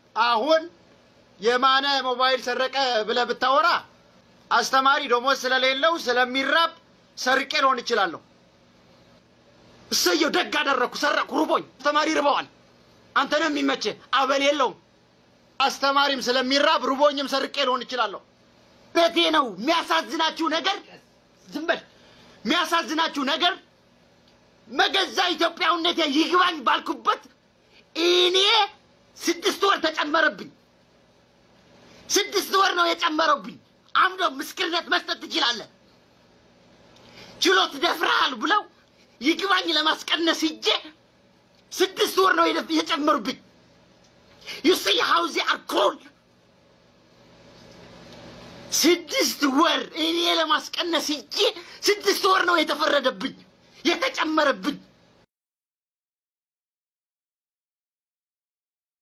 አሁን የማነ ሞባይል ሰረቀ ብለህ ብታወራ አስተማሪ ደሞዝ ስለሌለው ስለሚራብ ሰርቄ ልሆን እችላለሁ። እሰየው ደግ አደረግኩ፣ ሰረቅኩ፣ ርቦኝ። አስተማሪ ርበዋል። አንተ ነው የሚመችህ፣ አበል የለውም። አስተማሪም ስለሚራብ ርቦኝም ሰርቄ ልሆን እችላለሁ። እውነቴ ነው። የሚያሳዝናችሁ ነገር ዝም በል። የሚያሳዝናችሁ ነገር መገዛ ኢትዮጵያዊነቴ ይግባኝ ባልኩበት እኔ ስድስት ወር ተጨመረብኝ። ስድስት ወር ነው የጨመረብኝ። አምዶ ምስክርነት መስጠት ትችላለህ። ችሎት ደፍረሃል ብለው ይግባኝ ለማስቀነስ ሂጄ ስድስት ወር ነው የደፍ- የጨመሩብኝ። ዩ ሲ ሃው ዚ አር ኮልድ ስድስት ወር እኔ ለማስቀነስ ሂጄ ስድስት ወር ነው የተፈረደብኝ የተጨመረብኝ።